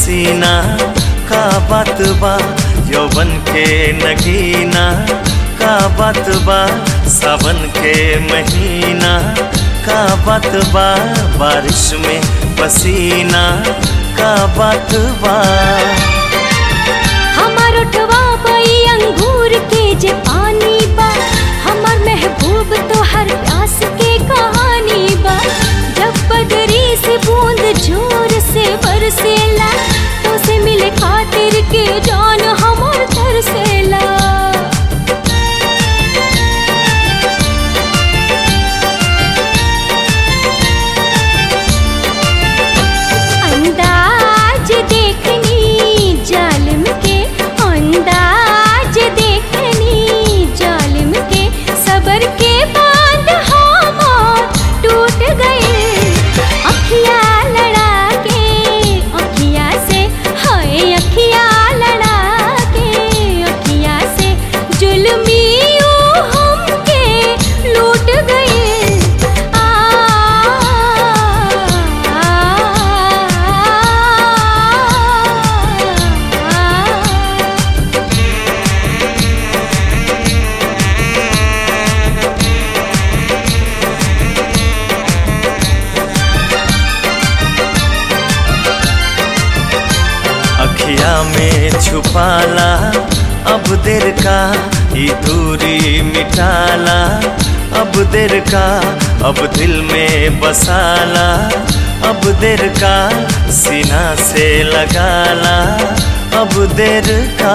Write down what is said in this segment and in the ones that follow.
हसीना का बात बा यौवन के नगीना का बात बा सावन के महीना का बात बा बारिश में पसीना का बात बा हमार उठवा बई अंगूर के जे पानी बा हमार महबूब तो हर प्यास के कहानी बा जब बदरी से बूंद जोर से बरसेला तो से मिले खातिर के जान हमार तरसेला अंदाज देखनी जालिम के अंदाज देखनी जालिम के सबर के बांध हमार टूट गए अखिया लड़ा के अखिया से हाय अखिया लड़ा के अखिया से जुल्मी ऊ हमके लूट गए आ, आ, अखिया में छुपाला अब देर का ये दूरी मिटाला अब देर का अब दिल में बसाला अब देर का सीना से लगाला अब देर का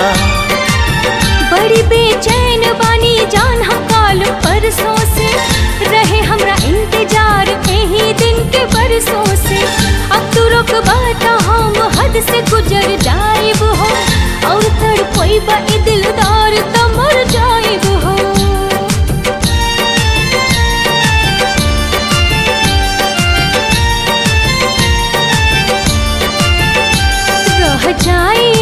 बड़ी बेचैन बानी जान हम काल परसों से रहे हमरा इंतजार यही दिन के बरसों से अब तू रुक बात हम हद से गुजर जाइब हो और तड़पोई बा ए दिलदार त मर जाइब हो रह जाए